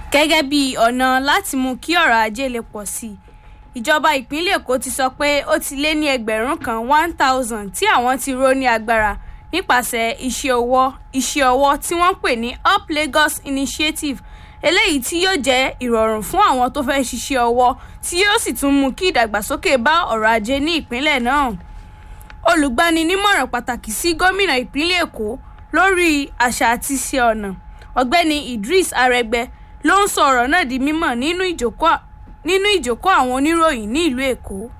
gẹ́gẹ́ bí ọ̀nà láti mú kí ọrọ̀ ajé lè pọ̀ sí i ìjọba ìpínlẹ̀ èkó ti sọ pé ó ti lé ní ẹgbẹ̀rún kan one thousand tí àwọn ti ró ní agbára nípasẹ̀ iṣẹ́ ọwọ́ iṣẹ́ ọwọ́ tí wọ́n pè ní up lagos initiative eléyìí tí yóò jẹ́ ìrọ̀rùn fún àwọn tó fẹ́ ṣiṣẹ́ ọwọ́ tí yóò sì tún mú kí ìdàgbàsókè bá ọrọ̀ ajé ní ìpínlẹ̀ náà olùgbaninímọ̀ràn pàtàkì sí gómìnà ìpínlẹ̀ èkó lórí àṣà àti iṣẹ́ ọ̀nà ọ̀gbẹ́ni idris arẹgbẹ ló ń sọ ọ̀rọ̀ náà di mímọ̀ nínú ìjókòó àwọn oníròyìn ní ìlú èkó